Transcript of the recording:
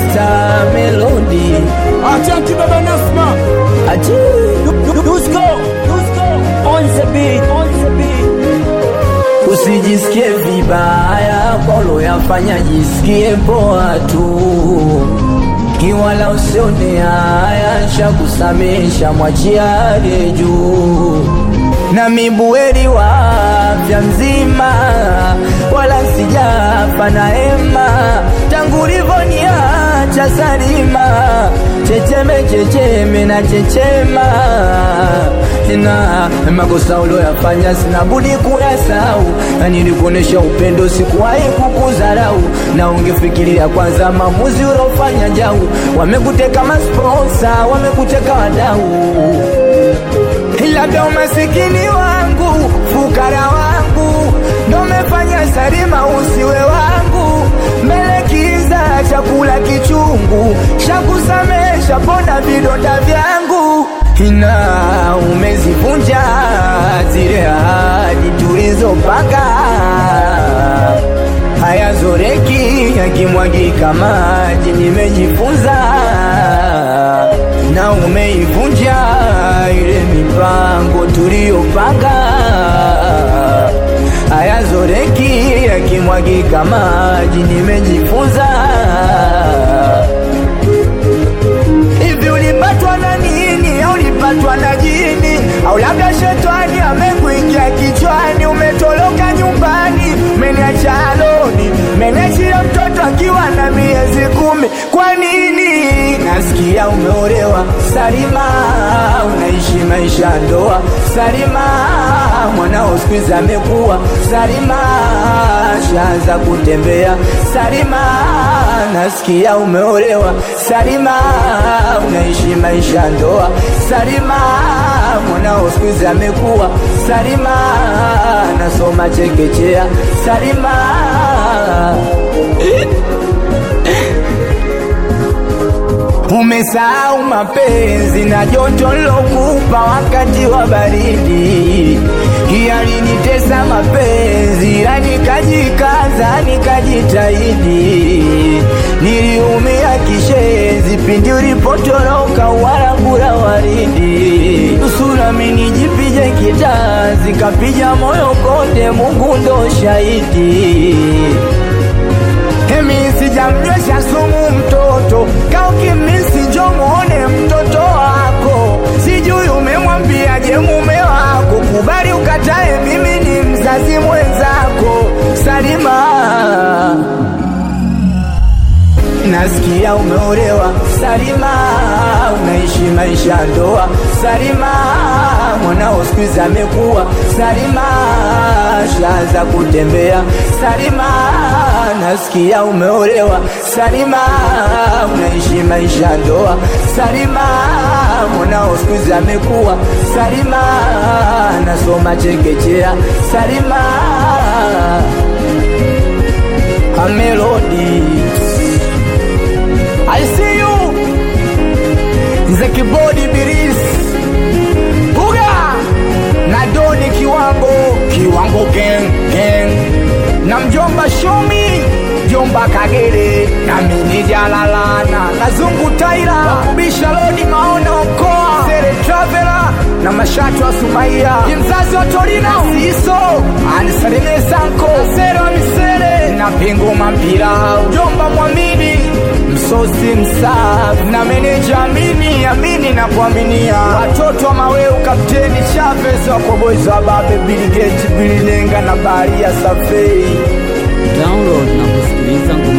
Mr. Melody Asante baba Nasma. Ati Dusko, Dusko. on the beat, on the beat. Usijisikie vibaya kwa uloyafanya, jisikie poa tu, kiwala usione haya, shakusamesha mwachiare juu na mibueri wa afya mzima, wala sijafa na hema tangu ulivoniacha salima, checheme checheme na chechema na makosa ulioyafanya sina budi kuyasahau, na nilikuonesha upendo, sikuwahi kukudharau, na ungefikiria kwanza maamuzi uliofanya jau. Wamekuteka masponsa, wamekuteka wadau labda umasikini wangu, fukara wangu ndo mefanya Salima usiwe wangu, mbele kiza, chakula kichungu, shakusamesha pona vidonda vyangu, ina umezivunja zile ahadi tulizopanga, hayazoreki yakimwagika maji, nimejifunza na umeivunja ile mipango tuliyopanga, hayazoreki yakimwagika maji, nimejifunza. Hivi ulipatwa na nini? Au ulipatwa na jini? Au labda shetani amekuingia kichwani? Umetoroka nyumbani, umeniacha aloni, umeniachia mtoto akiwa na miezi kumi. Kwa nini? Nasikia umeolewa Salima, unaishi maisha ya ndoa Salima, mwanao siku hizi amekuwa Salima, shaanza kutembea Salima, nasikia umeolewa Salima, unaishi maisha ya ndoa Salima, mwanao siku hizi amekuwa Salima, nasoma chekechea Salima Umesahau mapenzi na joto lokupa wakati wa baridi, yalinitesa mapenzi, ila nikajikaza nikajitahidi. Niliumia kishenzi pindi ulipotoroka warabura waridi, nusurami nijipije kitazi, kapija moyo konde, Mungu ndo shahidi. Emi sijamnywesha sumu mtoto kaukimisi njo muone mtoto wako, sijui umemwambiaje mume wako, kubali ukatae, mimi ni mzazi mwenzako. Salima, nasikia umeolewa Salima, unaishi maisha ya ndoa Salima, mwanao siku hizi amekuwa Salima, shaanza kutembea Salima, nasikia umeolewa Salima, unaishi maisha ya ndoa Salima, mwanao siku hizi amekuwa Salima, nasoma chekechea Salima, amelodi I see you Zeki Body Biris Buga na Doni Kiwango Kiwango gang gang na mjomba Shomi mjomba Kagere na mimi Jalalana na Zungu Taira wakubisha lodi maono mkoa Sere Traveler na mashatu wa Sumaia mzazi wa Torino Siso anisalimie Sanko Sere wa Misere na Pingu Mampira mjomba Mwamini msosi msafi na meneja amini amini na kuaminia watoto wa Maweu kapteni Chavez wakobozi wa babe Bill Gates Bill Nenga na Baria Safei Download na kusikiliza ngoma